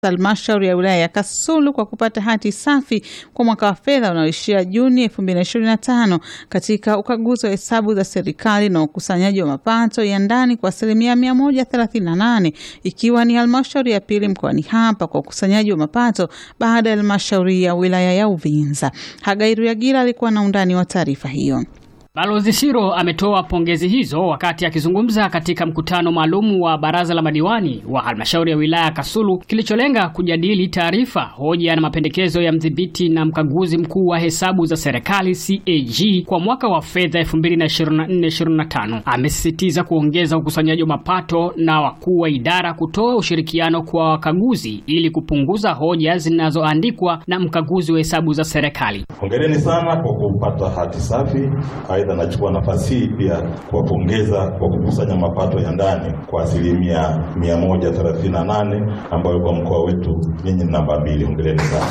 halmashauri ya wilaya ya Kasulu kwa kupata hati safi kwa mwaka wa fedha unaoishia Juni 2025 katika ukaguzi wa hesabu za serikali na ukusanyaji wa mapato ya ndani kwa asilimia 138 ikiwa ni halmashauri ya pili mkoani hapa kwa ukusanyaji wa mapato baada ya halmashauri ya wilaya ya Uvinza. Hagairu Yagira alikuwa na undani wa taarifa hiyo. Balozi Siro ametoa pongezi hizo wakati akizungumza katika mkutano maalum wa baraza la madiwani wa halmashauri ya wilaya ya Kasulu kilicholenga kujadili taarifa, hoja na mapendekezo ya mdhibiti na mkaguzi mkuu wa hesabu za serikali CAG kwa mwaka wa fedha 2024/2025. Amesisitiza kuongeza ukusanyaji wa mapato na wakuu wa idara kutoa ushirikiano kwa wakaguzi ili kupunguza hoja zinazoandikwa na mkaguzi wa hesabu za serikali. Hongereni sana kwa kupata hati safi. Aidha, nachukua nafasi hii pia kuwapongeza kwa kukusanya mapato ya ndani kwa asilimia 138 ambayo kwa mkoa wetu nyinyi ni namba mbili. Hongereni sana.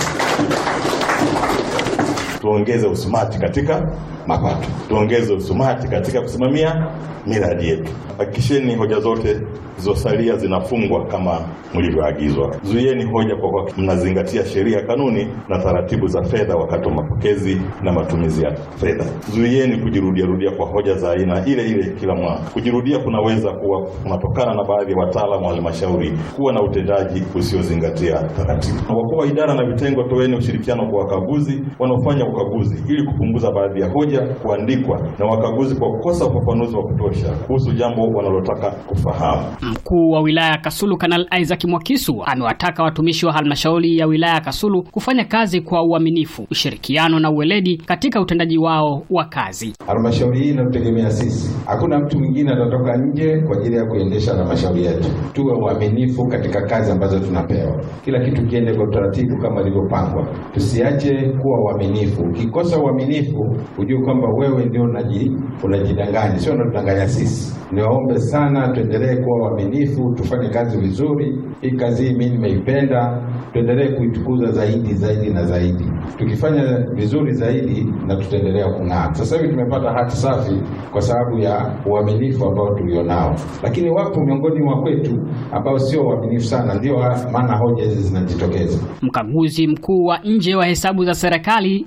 Tuongeze usumati katika mapato, tuongeze usumati katika kusimamia miradi yetu. Hakikisheni hoja zote zilizosalia zinafungwa kama mlivyoagizwa. Zuieni hoja kwa kuwa mnazingatia sheria, kanuni na taratibu za fedha wakati wa mapokezi na matumizi ya fedha. Zuieni kujirudiarudia kwa hoja za aina ile ile kila mwaka. Kujirudia kunaweza kuwa kunatokana na baadhi ya wataalamu wa halmashauri kuwa na utendaji usiozingatia taratibu. Wakuu wa idara na vitengo, toeni ushirikiano kwa wakaguzi wanaofanya ukaguzi ili kupunguza baadhi ya hoja kuandikwa na wakaguzi kwa kukosa ufafanuzi wa kutosha kuhusu jambo wanalotaka kufahamu. Mkuu wa wilaya ya Kasulu Kanali Isaac Mwakisu amewataka watumishi wa halmashauri ya wilaya ya Kasulu kufanya kazi kwa uaminifu, ushirikiano na uweledi katika utendaji wao wa kazi. Halmashauri hii inatutegemea sisi, hakuna mtu mwingine atatoka nje kwa ajili ya kuendesha halmashauri yetu. Tuwe uaminifu katika kazi ambazo tunapewa, kila kitu kiende kwa utaratibu kama ilivyopangwa, tusiache kuwa uaminifu. Ukikosa uaminifu, ujue kwamba wewe ndio unaji unajidanganya, sio unatudanganya sisi. Niwaombe sana tuendelee kuwa waaminifu, tufanye kazi vizuri. Hii kazi hii mimi nimeipenda, tuendelee kuitukuza zaidi zaidi na zaidi. Tukifanya vizuri zaidi na tutaendelea kung'aa. Sasa hivi tumepata hati safi kwa sababu ya uaminifu ambao tulionao, lakini wapo miongoni mwa kwetu ambao sio waaminifu sana, ndio maana hoja hizi zinajitokeza. Mkaguzi mkuu wa nje wa hesabu za serikali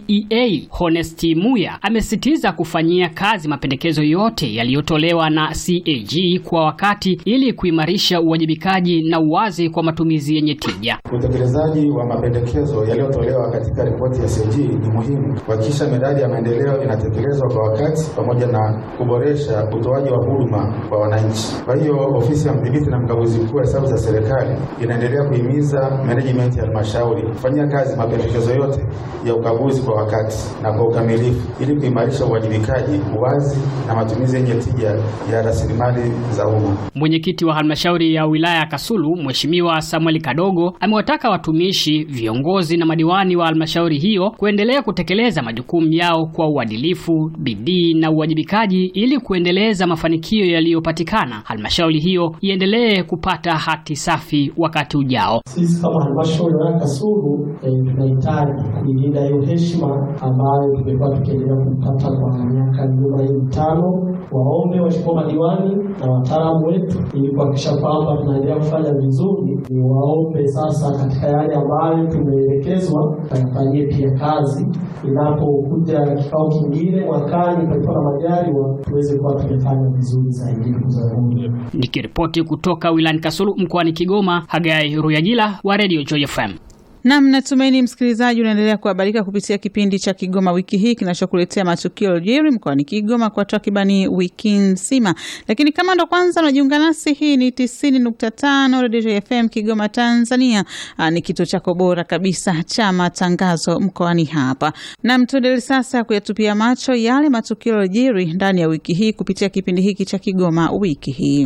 CEA Honesti Muya amesisitiza kufanyia kazi mapendekezo yote yaliyotolewa na CAG kwa wakati ili kuimarisha uwajibikaji na uwazi kwa matumizi yenye tija. Utekelezaji wa mapendekezo yaliyotolewa katika ripoti ya CAG ni muhimu kuhakikisha miradi ya maendeleo inatekelezwa kwa wakati pamoja na kuboresha utoaji wa huduma kwa wananchi. Kwa hiyo ofisi ya mdhibiti na mkaguzi mkuu wa hesabu za serikali inaendelea kuhimiza management ya halmashauri kufanyia kazi mapendekezo yote ya ukaguzi kwa wakati na kwa ukamilifu ili kuimarisha uwajibikaji, uwazi na matumizi yenye tija ya rasilimali za umma. Mwenyekiti wa halmashauri ya wilaya ya Kasulu Mheshimiwa Samuel Kadogo amewataka watumishi, viongozi na madiwani wa halmashauri hiyo kuendelea kutekeleza majukumu yao kwa uadilifu, bidii na uwajibikaji ili kuendeleza mafanikio yaliyopatikana, halmashauri hiyo iendelee kupata hati safi wakati ujao. Sisi kama halmashauri ya wilaya ya Kasulu eh, tunahitaji kuilinda hiyo heshima ambayo tumekuwa tukiendelea kupata kwa miaka nyuma hii mitano. Waombe waheshimiwa madiwani na wataalamu wetu, ili kuhakikisha kwamba tunaendelea kufanya vizuri. Ni waombe sasa, katika yale ambayo tumeelekezwa, tuyafanyie pia kazi. Inapokuja kikao kingine mwakani, palipo na majaliwa, tuweze kuwa tumefanya vizuri zaidi. Ndugu zangu, Nikiripoti kutoka wilayani Kasulu mkoani Kigoma, Hagai Ruyagila wa Radio Joy FM. Nam, natumaini msikilizaji unaendelea kuhabarika kupitia kipindi cha Kigoma wiki hii kinachokuletea matukio yaliyojiri mkoani Kigoma kwa takribani wiki nzima. Lakini kama ndo kwanza unajiunga nasi, hii ni tisini nukta tano Radio FM Kigoma, Tanzania. Aa, ni kituo chako bora kabisa cha matangazo mkoani hapa. Nam, tuendelee sasa kuyatupia macho yale matukio yaliyojiri ndani ya wiki hii kupitia kipindi hiki cha Kigoma wiki hii.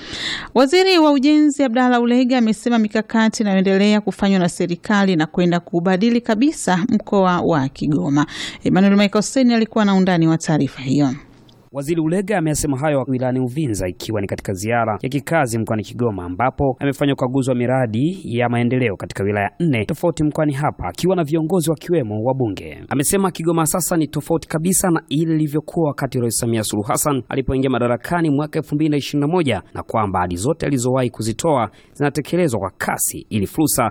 Waziri wa Ujenzi Abdalla Ulega amesema mikakati inayoendelea kufanywa na serikali na kwenda kubadili kabisa mkoa wa Kigoma. Emmanuel Michael Seni alikuwa na undani wa taarifa hiyo. Waziri Ulega amesema hayo wilayani Uvinza ikiwa ni katika ziara ya kikazi mkoani Kigoma ambapo amefanya ukaguzi wa miradi ya maendeleo katika wilaya nne tofauti mkoani hapa akiwa na viongozi wakiwemo wabunge. Amesema Kigoma sasa ni tofauti kabisa na ile ilivyokuwa wakati Rais Samia Suluhu Hassan alipoingia madarakani mwaka 2021 na kwamba ahadi zote alizowahi kuzitoa zinatekelezwa kwa kasi ili fursa